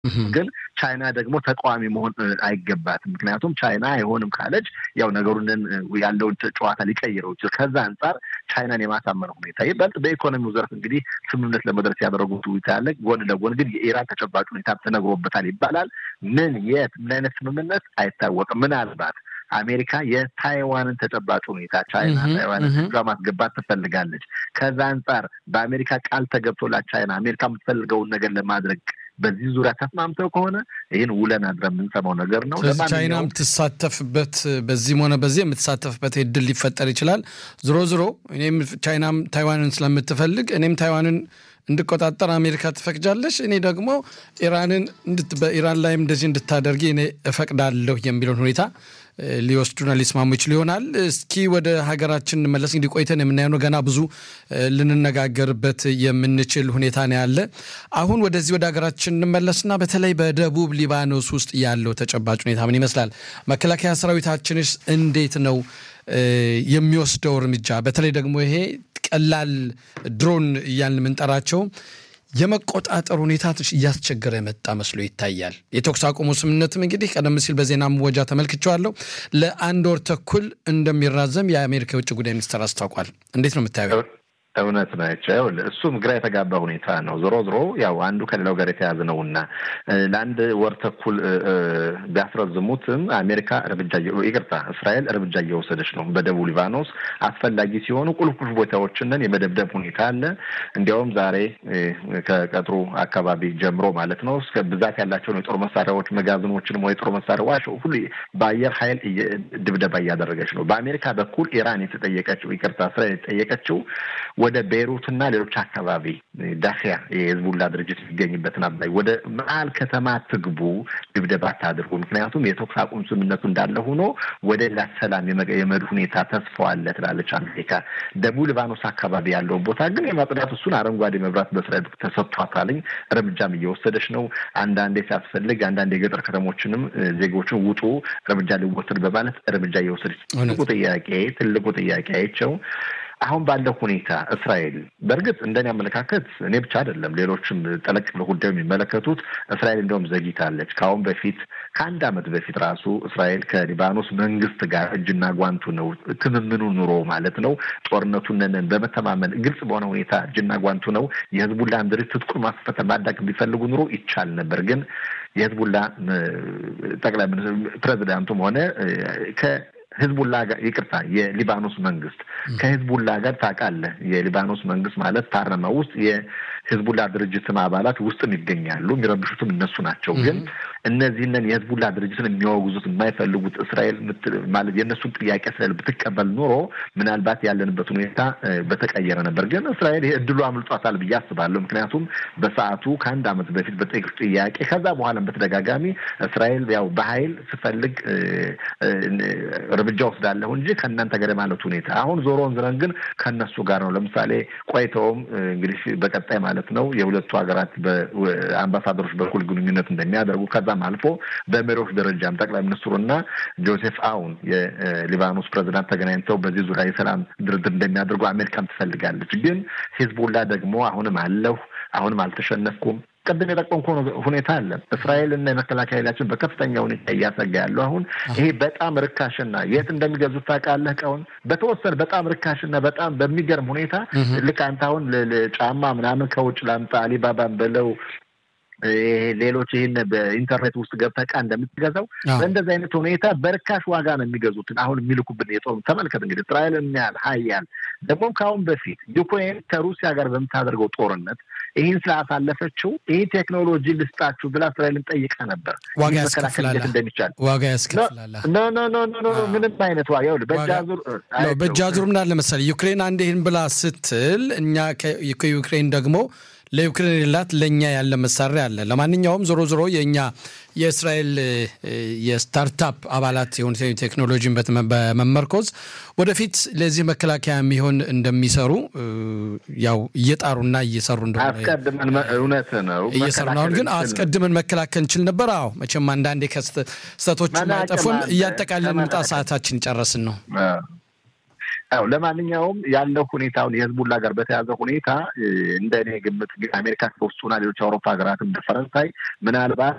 ግን ቻይና ደግሞ ተቃዋሚ መሆን አይገባትም። ምክንያቱም ቻይና አይሆንም ካለች ያው ነገሩን ያለውን ጨዋታ ሊቀይረው ይችላል። ከዛ አንጻር ቻይናን የማሳመን ሁኔታ ይበልጥ በኢኮኖሚው ዘርፍ እንግዲህ ስምምነት ለመድረስ ያደረጉት ውይይት ያለ፣ ጎን ለጎን ግን የኢራን ተጨባጭ ሁኔታ ተነግሮበታል ይባላል። ምን የት ምን አይነት ስምምነት አይታወቅም። ምናልባት አሜሪካ የታይዋንን ተጨባጭ ሁኔታ ቻይና ታይዋንን ህጋ ማስገባት ትፈልጋለች። ከዛ አንጻር በአሜሪካ ቃል ተገብቶላት ቻይና አሜሪካ የምትፈልገውን ነገር ለማድረግ በዚህ ዙሪያ ተስማምተው ከሆነ ይህን ውለን አድረን የምንሰማው ነገር ነው። ስለዚህ ቻይና የምትሳተፍበት በዚህም ሆነ በዚህ የምትሳተፍበት እድል ሊፈጠር ይችላል። ዝሮ ዝሮ እኔም ቻይናም ታይዋንን ስለምትፈልግ እኔም ታይዋንን እንድቆጣጠር አሜሪካ ትፈቅጃለች፣ እኔ ደግሞ ኢራንን በኢራን ላይም እንደዚህ እንድታደርጊ እኔ እፈቅዳለሁ የሚለውን ሁኔታ ሊወስዱና ሊስማሙ ይችሉ ይሆናል። እስኪ ወደ ሀገራችን እንመለስ። እንግዲህ ቆይተን የምናየው ገና ብዙ ልንነጋገርበት የምንችል ሁኔታ ነው ያለ። አሁን ወደዚህ ወደ ሀገራችን እንመለስና በተለይ በደቡብ ሊባኖስ ውስጥ ያለው ተጨባጭ ሁኔታ ምን ይመስላል? መከላከያ ሰራዊታችንስ እንዴት ነው የሚወስደው እርምጃ? በተለይ ደግሞ ይሄ ቀላል ድሮን እያልን የምንጠራቸው የመቆጣጠር ሁኔታ እያስቸገረ የመጣ መስሎ ይታያል። የተኩስ አቁሙ ስምምነትም እንግዲህ ቀደም ሲል በዜና መወጃ ተመልክቼዋለሁ ለአንድ ወር ተኩል እንደሚራዘም የአሜሪካ የውጭ ጉዳይ ሚኒስትር አስታውቋል። እንዴት ነው የምታየው? እውነት ናቸው። እሱም ግራ የተጋባ ሁኔታ ነው። ዞሮ ዞሮ ያው አንዱ ከሌላው ጋር የተያዘ ነው እና ለአንድ ወር ተኩል ቢያስረዝሙትም አሜሪካ እርምጃ ይቅርታ፣ እስራኤል እርምጃ እየወሰደች ነው በደቡብ ሊባኖስ አስፈላጊ ሲሆኑ ቁልፍ ቁልፍ ቦታዎችንን የመደብደብ ሁኔታ አለ። እንዲያውም ዛሬ ከቀጥሩ አካባቢ ጀምሮ ማለት ነው እስከ ብዛት ያላቸውን የጦር መሳሪያዎች መጋዘኖችንም ወይ የጦር መሳሪያዎች ሁሉ በአየር ኃይል ድብደባ እያደረገች ነው። በአሜሪካ በኩል ኢራን የተጠየቀችው ይቅርታ፣ እስራኤል የተጠየቀችው ወደ ቤይሩትና ሌሎች አካባቢ ዳኪያ የህዝቡላ ድርጅት የሚገኝበትን አባይ ወደ መሀል ከተማ ትግቡ፣ ድብደባ አታድርጉ። ምክንያቱም የተኩስ አቁም ስምምነቱ እንዳለ ሆኖ ወደ ሌላ ሰላም የመሄድ ሁኔታ ተስፋው አለ ትላለች አሜሪካ። ደቡብ ሊባኖስ አካባቢ ያለውን ቦታ ግን የማጽዳት እሱን አረንጓዴ መብራት በእስራኤል ተሰጥቷታልኝ እርምጃም እየወሰደች ነው። አንዳንዴ ሲያስፈልግ አንዳንድ የገጠር ከተሞችንም ዜጎችን ውጡ እርምጃ ሊወሰድ በማለት እርምጃ እየወሰደች ትልቁ ጥያቄ ትልቁ ጥያቄ አይቸው አሁን ባለው ሁኔታ እስራኤል በእርግጥ እንደኔ አመለካከት እኔ ብቻ አይደለም፣ ሌሎችም ጠለቅ ብለው ጉዳዩ የሚመለከቱት እስራኤል እንደውም ዘግይታለች። ከአሁን በፊት ከአንድ ዓመት በፊት ራሱ እስራኤል ከሊባኖስ መንግስት ጋር እጅና ጓንቱ ነው ትምምኑ ኑሮ ማለት ነው ጦርነቱን በመተማመን ግልጽ በሆነ ሁኔታ እጅና ጓንቱ ነው የህዝቡላን ድርጅት ትጥቁን ማስፈተን ማዳቅ ቢፈልጉ ኑሮ ይቻል ነበር ግን የህዝቡላ ጠቅላይ ፕሬዚዳንቱም ሆነ ህዝቡላ ጋር ይቅርታ፣ የሊባኖስ መንግስት ከህዝቡላ ጋር ታውቃለህ፣ የሊባኖስ መንግስት ማለት ፓርላማ ውስጥ የህዝቡላ ድርጅትም አባላት ውስጥም ይገኛሉ። የሚረብሹትም እነሱ ናቸው። ግን እነዚህንን የህዝቡላ ድርጅትን የሚያወግዙት የማይፈልጉት እስራኤል ማለት የእነሱን ጥያቄ እስራኤል ብትቀበል ኖሮ ምናልባት ያለንበት ሁኔታ በተቀየረ ነበር። ግን እስራኤል ይህ እድሉ አምልጧታል ብዬ አስባለሁ። ምክንያቱም በሰዓቱ ከአንድ ዓመት በፊት በጠየቁት ጥያቄ ከዛ በኋላም በተደጋጋሚ እስራኤል ያው በኃይል ስፈልግ እርምጃ ወስዳለሁ እንጂ ከእናንተ ጋር ማለት ሁኔታ አሁን ዞሮን ዝረን ግን ከእነሱ ጋር ነው። ለምሳሌ ቆይተውም እንግዲህ በቀጣይ ማለት ነው የሁለቱ ሀገራት በአምባሳደሮች በኩል ግንኙነት እንደሚያደርጉ ከዛም አልፎ በመሪዎች ደረጃም ጠቅላይ ሚኒስትሩና ጆሴፍ አውን የሊባኖስ ፕሬዚዳንት ተገናኝተው በዚህ ዙሪያ የሰላም ድርድር እንደሚያደርጉ አሜሪካም ትፈልጋለች። ግን ሂዝቡላ ደግሞ አሁንም አለሁ አሁንም አልተሸነፍኩም ቅድም የጠቆምኩ ሁኔታ አለ። እስራኤል እና የመከላከያ ኃይላችን በከፍተኛ ሁኔታ እያሰጋ ያለው አሁን ይሄ በጣም ርካሽና የት እንደሚገዙት ታውቃለህ? እቃውን በተወሰነ በጣም ርካሽና በጣም በሚገርም ሁኔታ ልክ አንተ አሁን ጫማ ምናምን ከውጭ ላምጣ አሊባባን በለው ሌሎች ይህን በኢንተርኔት ውስጥ ገብተህ ዕቃ እንደምትገዛው በእንደዚህ አይነት ሁኔታ በርካሽ ዋጋ ነው የሚገዙትን አሁን የሚልኩብን የጦር ተመልከት እንግዲህ እስራኤል የሚያህል ሀያል ደግሞም ከአሁን በፊት ዩክሬን ከሩሲያ ጋር በምታደርገው ጦርነት ይህን ስላሳለፈችው ይህ ቴክኖሎጂ ልስጣችሁ ብላ እስራኤልን ጠይቃ ነበር። ዋጋ ያስከፍላል እንደሚቻል ዋጋ ያስከፍላል። ኖ ኖ ኖ ኖ ምንም አይነት ዋጋ ይኸውልህ፣ በእጃዙር በእጃዙር ምን አለ መሰለህ ዩክሬን አንድ ይህን ብላ ስትል እኛ ከዩክሬን ደግሞ ለዩክሬን የሌላት ለእኛ ያለ መሳሪያ አለ። ለማንኛውም ዞሮ ዞሮ የእኛ የእስራኤል የስታርታፕ አባላት የሆኑ ቴክኖሎጂን በመመርኮዝ ወደፊት ለዚህ መከላከያ የሚሆን እንደሚሰሩ ያው እየጣሩና እየሰሩ እንደሆነ አስቀድመን እውነት ነው እየሰሩ ነው። አሁን ግን አስቀድመን መከላከል እንችል ነበር። አዎ መቼም አንዳንዴ ከስተቶች ማይጠፉም። እያጠቃለን ምጣ ሰዓታችን ጨረስን ነው። ያው ለማንኛውም ያለው ሁኔታውን የህዝቡላ ጋር በተያዘ ሁኔታ እንደ እኔ ግምት ግን አሜሪካ ከውስጡና ሌሎች አውሮፓ ሀገራትም እንደ ፈረንሳይ ምናልባት